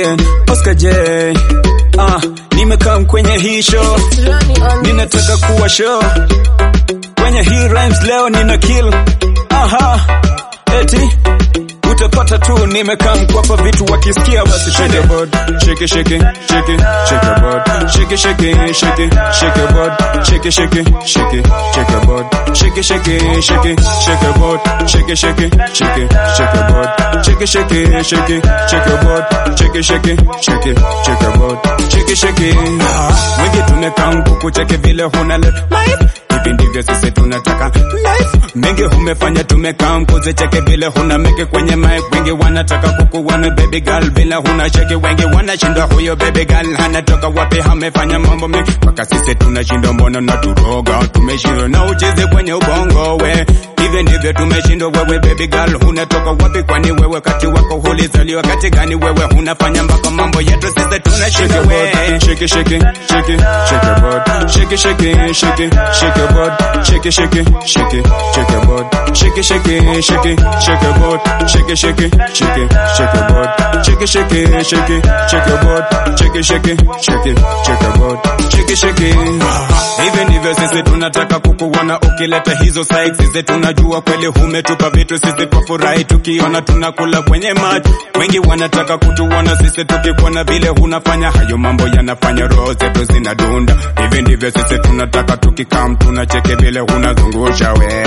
again Oscar J ah, nimekaa kwenye hii show ninataka kuwa show kwenye hii rhymes leo nina kill aha eti utapata tu nimekaa mkwapa vitu wakisikia basi shake your board shake shake shake shake your board shake shake shake shake your board shake shake shake shake your board shake shake shake shake your board shake shake shake shake your board shake shake shake shake your board shake shake shake shake your board shake shake wengi tumekaa kukucheke vile huna life hivi ndivyo sisi tunataka life mengi humefanya tumekaa mpuze cheke vile huna meke kwenye mic wengi wanataka kukuona baby girl bila huna cheke wengi wanashindwa huyo baby girl anatoka wapi amefanya mambo mengi mpaka sisi tunashindwa mbona na turoga tumeshindwa na ucheze kwenye ubongo we hivyo ndivyo tumeshindwa wewe baby girl unatoka wapi kwani wewe kati wako hulizaliwa kati gani wewe unafanya mpaka mambo yetu sisi tunashindwa we shake shake shake shake your body shake shake shake shake your body shake shake shake shake your body shake shake shake shake your body shake shake shake shake your body shake shake shake shake your body shake shake shake shake your body shake shake hivi ndivyo sisi tunataka kukuona ukileta hizo sides sisi tunajua kweli umetupa vitu sisi twafurahi tukiona tunakula kwenye maji wengi wanataka kutuona sisi tukikuona vile unafanya hayo mambo yanafanya roho zetu zinadunda hivi ndivyo sisi tunataka tukikam tunacheke vile unazungusha we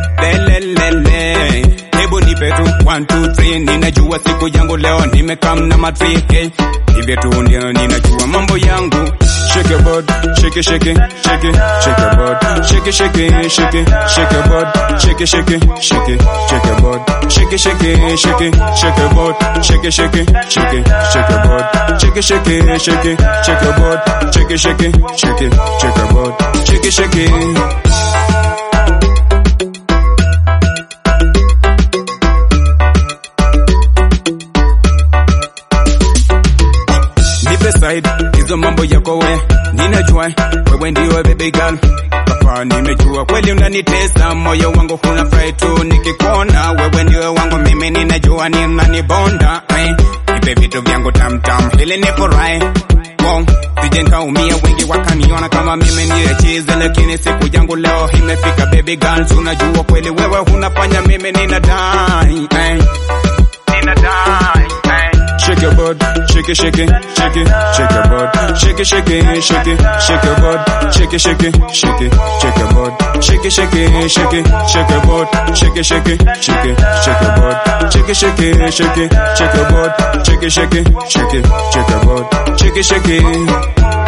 lelelele hebu nipe tu 1 2 3 ninajua siku yangu leo nimekam na matrike hivyo tu ndio ninajua mambo yangu shake your body shake shake shake shake your body shake shake shake shake your body shake shake shake shake your body shake shake shake shake your body shake shake shake shake your body shake shake shake shake your body shake shake shake shake your body shake shake nipe side hizo mambo yako we ninajua wewe ndio baby girl papa nimejua kweli unanitesa moyo wangu huna furahi tu nikikuona wewe ndio wangu mimi ninajua ninanibonda eh. nipe vitu vyangu tamtam ili nifurahi wow. sije nkaumia wengi wakaniona kama mimi ndiye chizi lakini siku yangu leo imefika baby girl unajua kweli wewe unafanya mimi ninadai eh. ninadai eh. Shake your body, shake it, shake it, shake it, shake your body, shake it, shake it, shake it, shake your body, shake it, shake it, shake it, shake your body, shake it, shake it, shake it, shake your body, shake it, shake it, shake it, shake your body, shake it, shake it, shake it, shake your body, shake it, shake it, shake it, shake your body, shake it, shake it.